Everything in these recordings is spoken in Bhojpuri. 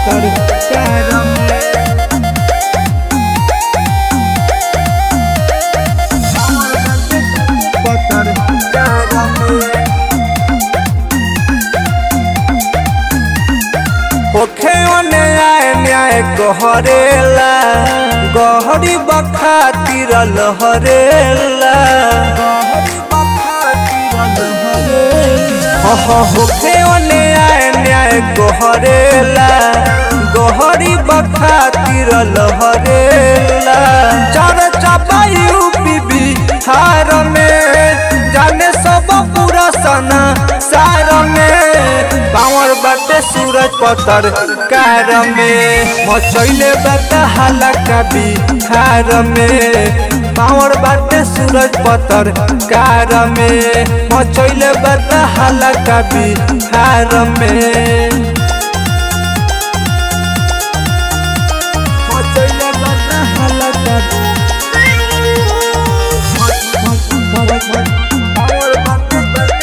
पतर कार में पतर कार में होखे ओने आए न्याय गहरेला गहरी बखातिर लहरेला हो हो होखे ओने आए न्याय गहरेला गहरी बखातिर लहरेला चार चापा यूपी बिहार में जाने सब पूरा सना सार में पावर बाटे सूरज पतर कार में मचैले बाटे हालाका बिहार में पावर बाटे सूरज पतर कार में मचैले बाटे हालाका बिहार में मचैले बाटे हालाका पावर बाटे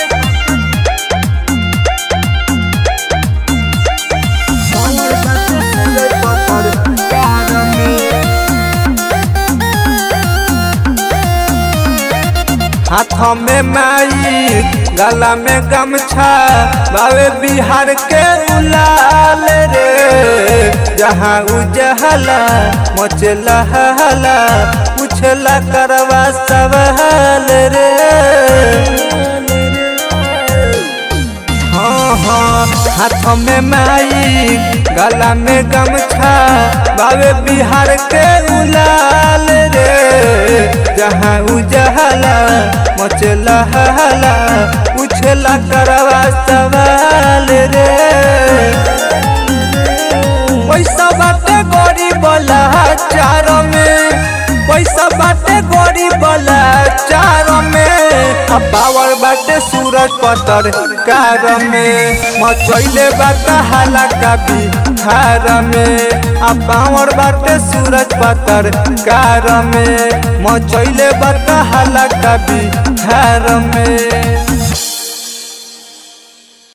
पावर बाटे सूरज पतर कार में हाथ में माई गला में गमछा बावे बिहार के उलाल रे जहाँ उजहला मचला हला पूछला करवा सवाल रे हाँ हाँ हाथ में माई गला में गमछा बावे बिहार के उलाल रे जहाँ उजहला मचला हला पूछला करवा सवाल रे पैसा बाटे गरीब चार में पैसा बाटे गरीब चार में आ पावर बाटे सूरज पतर कार में मचैले बाटे हालाका बिहार में आ पावर बाटे सूरज पतर कार में मचैले बाटे हालाका बिहार में